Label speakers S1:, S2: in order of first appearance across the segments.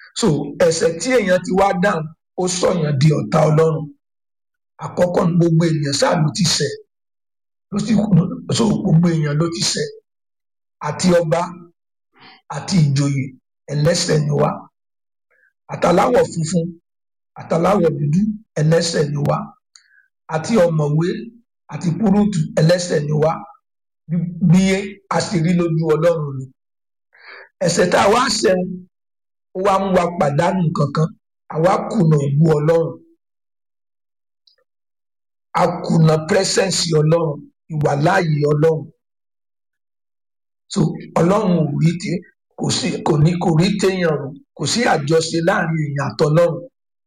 S1: so ẹ̀ṣẹ̀ tí èèyàn ti wá dáhùn ó sọ̀yàn di ọ̀tá ọlọ́run àkọ́kọ́ ní gbogbo ènìyàn sáà ló ti ṣẹ̀ ló sì so gbogbo èèyàn ló ti ṣẹ̀ àti ọba àti ìjòyè ẹlẹ́ṣẹ̀ ni wá àtàláwọ̀ funfun àtàláwọ̀ dúdú ẹlẹ́ṣẹ̀ ni wá àti ọ̀mọ̀wé àti púrúùtù ẹlẹ́ṣẹ̀ ni wá bí a ṣe rí lójú ọlọ́run ni ẹ̀ṣẹ̀ tá a wá ṣẹ̀wọ̀n ó wá mú wa pàdánù kankan àwa kùnà ìlú ọlọ́run a kùnà pírẹsẹǹsì ọlọ́run ìwàláàyè ọlọ́run so ọlọ́run ò rí tí kò sí kò ní kò rí téèyàn rò kò sí àjọṣe láàrin èèyàn àtọlọ́run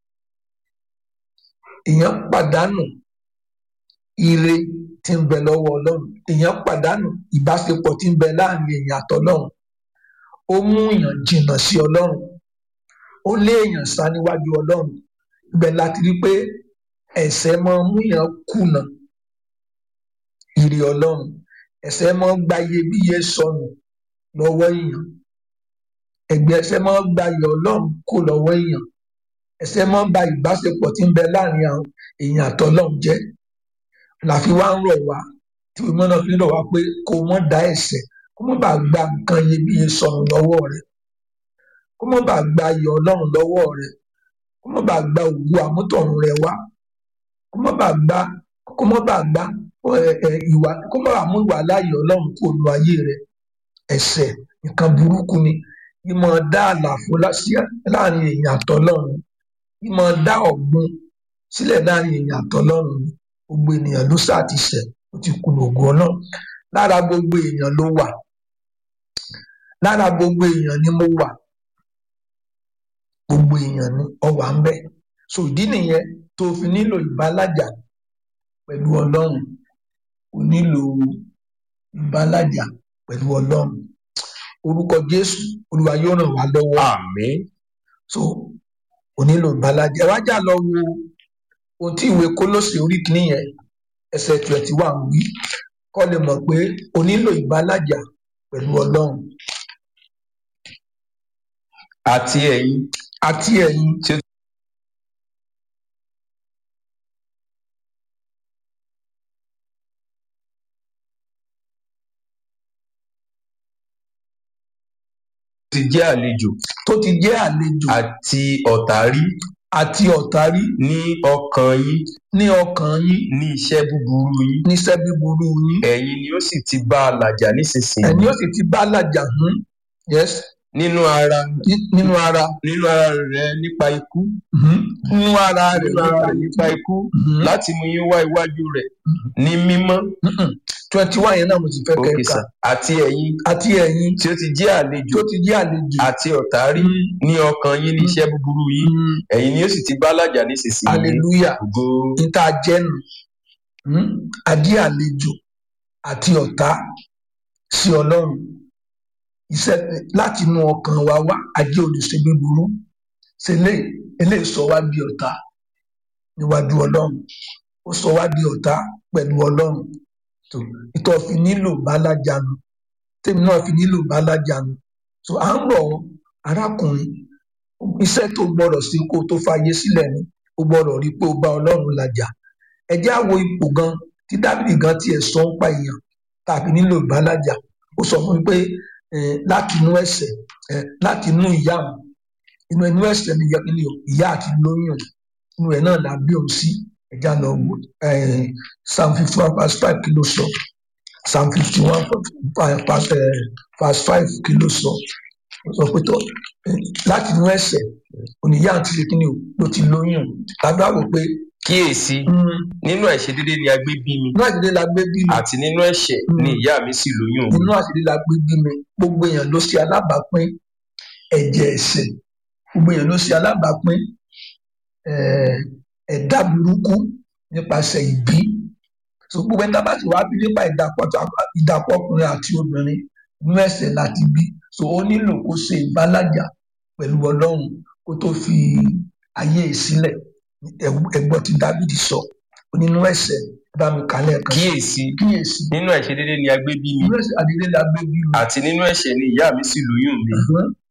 S1: èèyàn pàdánù ire tí ń bẹ lọ́wọ́ ọlọ́run èèyàn pàdánù ìbáṣepọ̀ tí ń bẹ láàrin èèyàn àtọlọ́run ó mú èèyàn jìnnà sí ọlọ́run ó lé èèyàn sá níwájú ọlọ́run ibẹ̀ láti rí pé ẹ̀ṣẹ̀ máa mú èèyàn kùnà ire ọlọ́run ẹ̀ṣẹ̀ máa gba iyebíye sọnù lọ́wọ́ èèyàn ẹ̀gbẹ́ ẹ̀ṣẹ̀ máa gba iyọ̀ ọlọ́run kó lọ́wọ́ èèyàn ẹ̀ṣẹ̀ máa ba ìbáṣepọ̀ tí ń bẹ láàrin àwọn èèyàn àtọlọ́run jẹ́ làfi wá ń rọ̀ wá tí ìmọ̀ náà fi ń rọ̀ wá pé kó mọ́ da ẹ̀ṣẹ̀ kó mọ́ bàa gba nǹkan iyebíye sọnù lọ́wọ́ rẹ̀ kó mọ́ bàa gba iyọ̀ ọlọ́run lọ́wọ́ rẹ̀ kó mọ́ bàa gba ògo àmútọ̀run rẹ̀ wá kó mọ́ bàa gba kó mọ́ bàa gba ìwà kó mọ́ bàa mú ìwà láàyè ọlọ́run kó lu ayé rẹ̀ ẹ̀ṣẹ̀ nǹkan burúkú ni ìmọ̀ dá àlàfo láàrin èèyàn àtọlọ́run ìmọ̀ dá ọ̀gbun sílẹ̀ láàrin èèyàn àtọlọ́run ni gbogbo ènìyàn ló sáà ti ṣẹ̀ ó ti kùnà ògo ọlọ́run lára gbogbo èèyàn ló wà lára gbogbo èèyàn ni mo wà gbogbo èèyàn ni ọwà ń bẹ so ìdí nìyẹn tó fi nílò ìbálàjà pẹ̀lú ọlọ́run o nílò ìbálàjà pẹ̀lú ọlọ́run orúkọ jésù olúwa yóò ràn wá lọ́wọ́
S2: àmín
S1: so o nílò ìbálàjà ẹ wá jà lọ wo ohun tí ìwé kólósè orí kìíní yẹn ẹsẹ̀ twenty one wí kọ́ lè mọ̀ pé o nílò ìbálàjà pẹ̀lú ọlọ́run
S2: àti ẹ̀yin
S1: àti ẹ̀yin
S2: tí ó ti jẹ́ àlejò
S1: tó ti jẹ́ àlejò
S2: àti ọ̀tá rí
S1: àti ọ̀tá rí
S2: ní ọkàn yín
S1: ní ọkàn yín
S2: ní iṣẹ́ búburú yín
S1: níṣẹ́ búburú yín
S2: ẹ̀yin ni ó sì ti bá a làjà nísinsìnyí
S1: ẹ̀yin ó sì ti bá làjà hún yes
S2: nínú ara
S1: ní- nínú ara
S2: nínú ara rẹ nípa ikú
S1: mhm, nínú ara rẹ̀
S2: nínú ara rẹ nípa ikú
S1: mhm,
S2: láti mú yín wá iwájú rẹ ní mímọ́
S1: mhm. twenty one yẹn náà mo ti fẹ́
S2: òkè
S1: kẹ́ka
S2: sà àti ẹ̀yin
S1: àti ẹ̀yin
S2: tí ó ti jẹ́ àlejò
S1: tó ti jẹ́ àlejò
S2: àti ọ̀tá rí
S1: Mhm,
S2: ní ọkàn yín ní iṣẹ́ búburú yín
S1: mhm.
S2: ẹ̀yin ni ó sì ti bá làjà nísinsìnyí
S1: hallelujah
S2: ògo
S1: níta jẹ́nu hmm? adé àlejò àti ọ̀tá sí ọlọ́run iṣẹ́ láti inú ọkàn wa wá ajé olùṣe búburú ṣe eléyìí eléyìí sọ wá di ọ̀tá níwájú ọlọ́run ó sọ wá di ọ̀tá pẹ̀lú ọlọ́run tó ìtọ́ fi nílò bálájànú tèmi náà fi nílò bálájànú tó à ń rọ̀ ọ́, arákùnrin iṣẹ́ tó gbọ́dọ̀ sí kó tó fàyè sílẹ̀ ni ó gbọ́dọ̀ rí pé ó bá ọlọ́run làjà ẹ jẹ́ á wo ipò gan tí dábìlì gan tiẹ̀ sọ ń pa èèyàn tàbí nílò ìbálàjà ó sọ fún mi pé eh, láti inú ẹ̀ṣẹ̀ eh, láti inú ìyá òun inú inú ẹ̀ṣẹ̀ ni ìyá ni o, ìyá àti lóyún inú ẹ̀ náà la bí òun sí ẹja lọ wò eh, psalm fifty one verse five kí ló sọ psalm fifty one verse five kí ló sọ ó sọ pé tó eh, láti inú ẹ̀ṣẹ̀ oníyá àti ṣe kí ni o ló ti lóyún tàbí àwò pé
S2: kíyèsí
S1: mm,
S2: nínú àìṣedédé ni a gbé bí mi
S1: inú àṣírí la gbé bí mi
S2: àti nínú ẹ̀ṣẹ̀
S1: Mm.
S2: ni ìyá mi sì lóyún mi
S1: inú àṣírí la gbé bí mi gbogbo èèyàn ló ṣe alábàápín ẹ̀jẹ̀ ẹ̀ṣẹ̀ gbogbo èèyàn ló ṣe alábàápín eh, ẹ̀dá burúkú nípasẹ̀ ìbí so gbogbo ẹni tá a bá ti wá bí nípa ìdàpọ̀ tó- ìdàpọ̀ ọkùnrin àti obìnrin inú ẹ̀ṣẹ̀ láti bí so ó nílò kó ṣe ìbálàjà pẹ̀lú ọlọ́run kó tó fi ayé ẹ̀ sílẹ̀ Ẹ- ẹgbọ́n tí dábìdì sọ ó nínú ẹ̀ṣẹ̀ bá mi kálẹ̀ kan
S2: kíyèsí
S1: kíyèsí
S2: nínú àìṣedédé ni a gbé bí mi
S1: inú ẹ̀ṣẹ̀ àdílé la gbé bí mi
S2: àti nínú ẹ̀ṣẹ̀ ni ìyá mi sì lóyún mi
S1: Ẹ̀hán.